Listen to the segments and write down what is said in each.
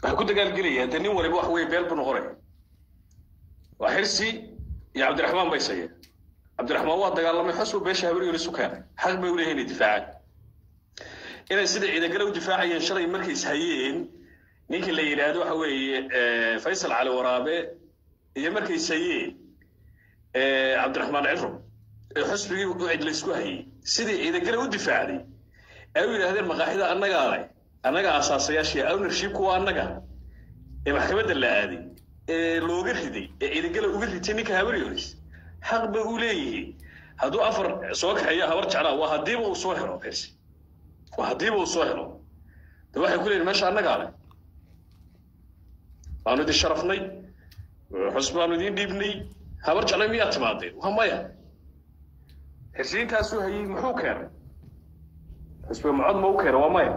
waxay ku dagaalgelayaan dee nin waliba wax weeye beel buu noqonaya waa xirsi iyo cabdiraxmaan bay sayeen cabdiraxmaan waa dagaalamay xusbu beesha habaryoon isu keenay xaq bay u leeyihin inay difaacaan inay sida ciidagale u difaacayeen shalay markay ishayeen ninkii la yidhaahdo waxa weeye faysal cali waraabe iyo markay ishayeen cabdiraxmaan ciro ee xusbigii u cid laysku hayey sidii ciidagale u difaacday ay u yidhaahdeen maqaaxida annagaa leh annaga asaasayaashii ownershipku waa annaga ee maxkamadda la aaday ee looga riday ee ciidagala uga ritay ninka habaryoonis xaq bay u leeyihiin hadduu afar soo kaxeeyo habar jeclaa waa haddiiba uu soo helo xirsi waa haddiiba uu soo helo de waxay ku leeyihin meesha annagaa leh waanu idin sharafnay xusb baanu idiin dhiibnay habar jeclay miyaa timaadeen waa maya xirsiintaasuu hayey muxuu keenay xusbiga mucod ma u keenay waa maya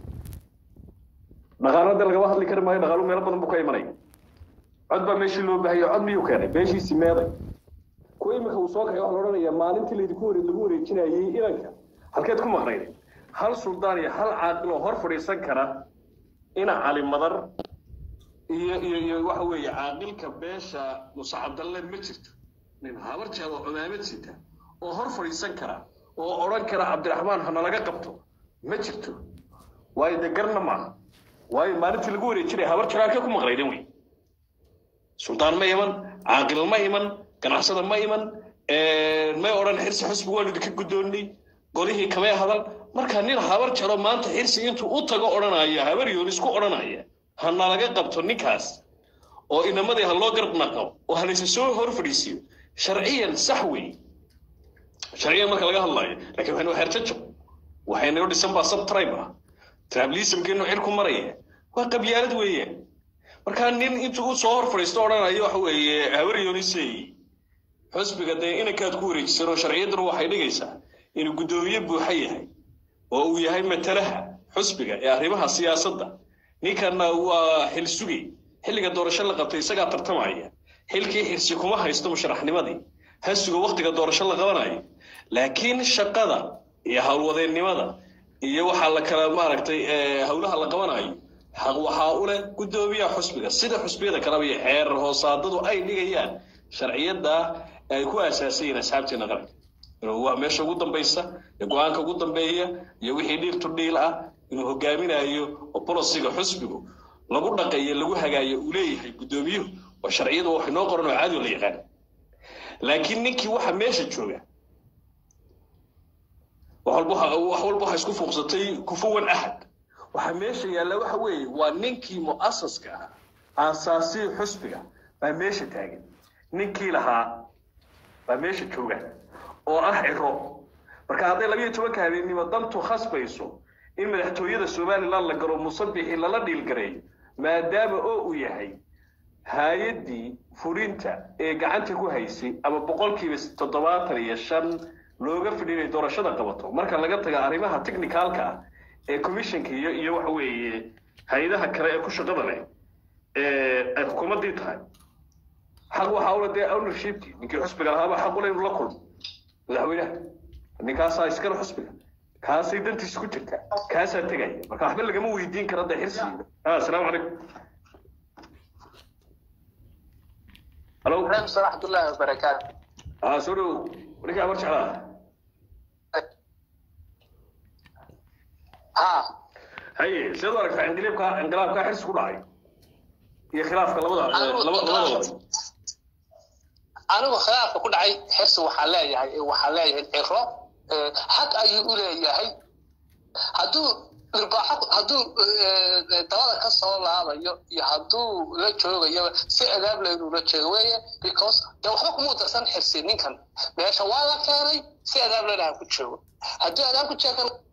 dhaqaalada lagama hadli kari maayo dhaqaalu meelo badan buu ka imanaya cod baa meeshii loo baahaya cod miyuu keenay beeshiisii meeday kuwa iminka uu soo kaxay waxaa la odhanayaa maalintii laydinku ware lagu wareejinayay inanka halkeed ku maqnayd hal suldaan iyo hal caaqil oo hor fadhiisan kara ina cali madar iyo iyo iyo waxa weeye caaqilka beesha muuse cabdalle ma jirto nin habar jeed oo cumaamad sita oo hor fadhiisan kara oo odhan kara cabdiraxmaan hanalaga qabto ma jirto waayo dee garna maaha waayo maalintii lagu wareejinaya habar jiraanka ku maqnaydin wey suldaan ma iman caaqil ma iman ganacsada ma iman may odhan xirsi xusbiga waanu idinka guddoonnay golihii kamay hadal marka nin habar jaro maanta xirsi intuu u tago odhanaya habar yoonis ku odhanaya hana laga qabto ninkaas oo inamadii ha loo garab naqo oo halayse soo hor fadhiisiyo sharciyan sax wey sharciyan marka laga hadlayo lakin waxaynu xerjajo waxaynayo dhisan baa subtribe ah trablismkeenu xil ku maraya waa qabyaalad weeyaan markaa nin intuu u soo hor fadhiisto odhanayo waxa weeye habar yoonisey xusbiga dee inankaad ku wareejisan oo sharciyadduna waxay dhigaysaa inuu guddoomiye buuxa yahay oo uu yahay matalaha xusbiga ee arrimaha siyaasadda ninkanna waa xil sugi xilliga doorasho la qabtay isagaa tartamaya xilkii xirsi kuma haysto musharaxnimadii ha suga waktiga doorasho la qabanayo laakiin shaqada iyo howlwadeennimada iyo waxaa la kala maaragtay howlaha la qabanayo xaq waxaa u leh guddoomiyaha xusbiga sida xusbiyada kaleba iyo xeer hoosaadadu ay dhigayaan sharciyadda ay ku aasaasayiin asxaabteena qaranka inuu waa meesha ugu dambaysa ee go-aanka ugu dambeeya iyo wixii dhiil to dhiil ah inuu hogaaminayo oo bolosiga xusbigu lagu dhaqayo lagu hagaayo uu leeyahay guddoomiyuhu waa sharciyadu wax inoo qoran oo caadi la yaqaan laakiin ninkii waxa meesha jooga wax walba waxa isku fuuqsatay kufuwan ahad waxa meesha yaalla waxa weeye waa ninkii mu'asaska ah aasaasii xusbiga baa meesha taagan ninkii lahaa baa meesha jooga oo ah ciro marka hadday labiyo tobanka habeennimo dantu khasbayso in madaxtooyada somalilan la galo musabixii lala dhiilgareeyo maadaama oo uu yahay hay-addii fulinta ee gacanta ku haysay ama boqolkiiba toddobaatan iyo shan looga fidhi inay doorashada qabato marka laga taga arrimaha technicalka ah ee commissionka iyo iyo waxa weeye hay-adaha kale ee ku shaqada leh ee ay xukuumaddii tahay xaq waxaa ula dee ownershipkii ninkii xusbiga lahaaba xaq ule inuu la kulmo madaxweynaha ninkaasaa iskale xusbiga kaasay dantiisa ku jirta kaasaa tegaya marka waxba lagama weydiin kara da xirsigiida asalaamu calaykum halo waraxmatullaahi wabarakaatu aa soo dhow ninkaa mar jeclaa ha haye seed u aragtaa inqilaabka inqilaabkaa xirsi ku dhacay iyo khilaafka labada laba labada wada anigu khilaafka ku dhacay xirsi waxaa leeyahay waxaa leeyahay ciro xaq ayuu u leeyahay hadduu irbaaxo hadduu dabada ka soo laabayo iyo hadduu la joogayo si adaab leh inuu la joogo weeye because de waxba kuma darsan xirsi ninkan meesha waa la keenay si adaab lehna ha ku joogo hadduu adaab ku jeegan